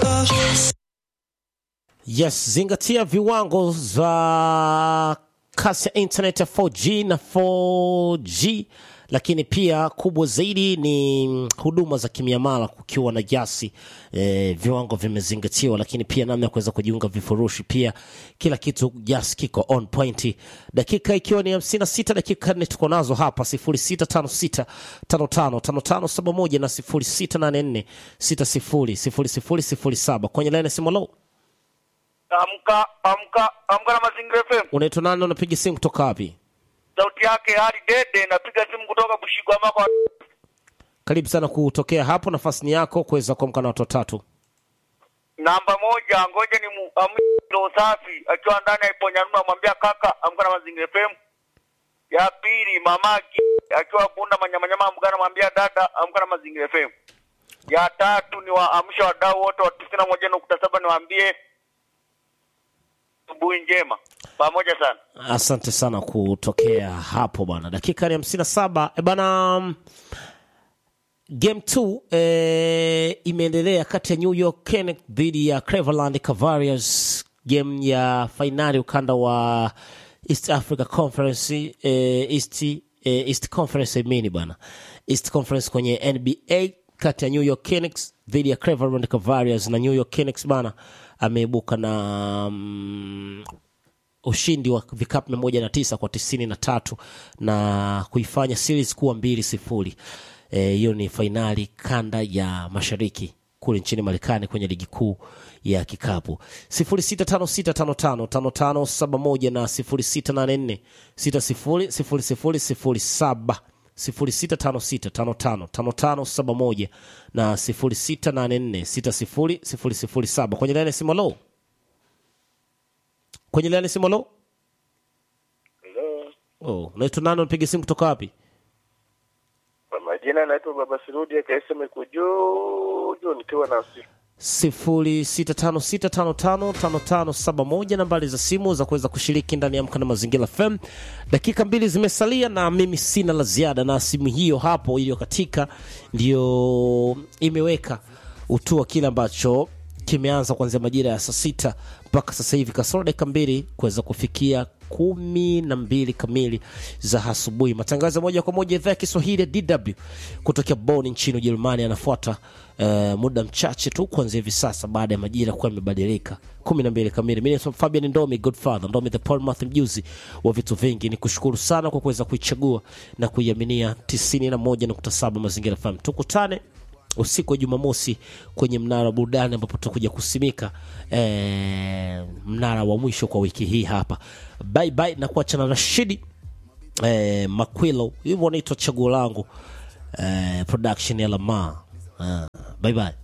Yes, zingatia viwango za kasi ya internet ya 4G na 4G, lakini pia kubwa zaidi ni huduma za kimiamala kukiwa na jasi eh, viwango vimezingatiwa, lakini pia namna ya kuweza kujiunga vifurushi, pia kila kitu jasi kiko on point. Dakika ikiwa ni 56 dakika nne tuko nazo hapa 0656 55 55 71 na 0684 60 00 07 kwenye line ya simu low Amka, amka, amka na Mazingira FM. Unaitwa nani? Unapiga simu kutoka wapi? Sauti yake hali dede, napiga simu kutoka Bushigwa mako. Karibu sana kutokea hapo, nafasi ni yako kuweza kuamka na watu watatu. Namba moja, ngoja ni muamlo safi akiwa ndani ya Iponyanunu, amwambia kaka, amka na Mazingira FM. Ya pili, mamaki akiwa Bunda manyamanyama, amka namwambia dada, amka na Mazingira FM. Ya tatu ni waamsha wadau wote wa tisini na moja nukta saba niwaambie asubuhi njema, pamoja sana. Asante sana kutokea hapo bwana. Dakika ni hamsini na saba e bana. mm, Game 2 eh, imeendelea kati ya New York Knicks dhidi ya Cleveland Cavaliers, game ya fainali ukanda wa East Africa Conference eh, East, eh, East Conference I mean bana, East Conference kwenye NBA kati ya New York Knicks dhidi ya Cleveland Cavaliers, na New York Knicks bana ameibuka na mm, ushindi wa vikapu mia moja na tisa kwa tisini na tatu na kuifanya series kuwa mbili sifuri. Eh, Hiyo ni fainali kanda ya mashariki kule nchini Marekani kwenye ligi kuu ya kikapu. sifuri sita tano sita tano tano tano tano saba moja na sifuri sita nane nne sita sifuri sifuri sifuri sifuri saba sifuri sita tano sita tano tano tano tano saba moja na sifuri sita nane nne sita sifuri sifuri sifuri saba kwenye laini ya simu. Lo, kwenye laini ya simu. Lo, Hello. oh, unaitwa nani? Unapiga simu kutoka wapi? Kwa majina naitwa Baba Sirudi akaisema iko juu juu nikiwa na simu. sifuri sita tano sita tano tano tano tano saba moja nambari za simu za kuweza kushiriki ndani ya Amka na Mazingira FM. Dakika mbili zimesalia na mimi sina la ziada, na simu hiyo hapo iliyokatika ndio imeweka utua kile ambacho kimeanza kuanzia majira ya saa sita mpaka sasa hivi kasoro dakika mbili kuweza kufikia kumi na mbili kamili za asubuhi. Matangazo ya moja kwa moja idhaa ya Kiswahili ya DW kutokea Bonn nchini Ujerumani yanafuata eh, muda mchache tu kuanzia hivi sasa, baada ya majira kuwa yamebadilika kumi na mbili kamili. Mimi ni Fabian Ndomi, Godfather Ndomi, the Paulmath, mjuzi wa vitu vingi. Ni kushukuru sana kwa kuweza kuichagua na kuiaminia 91.7 Mazingira FM. Tukutane usiku wa Jumamosi kwenye mnara wa burudani ambapo tutakuja kusimika eh, mnara wa mwisho kwa wiki hii hapa. Bye bye, na kuacha na Rashidi eh, Makwilo, hivyo wanaitwa chaguo langu eh, production ya Lama. Ah, bye bye.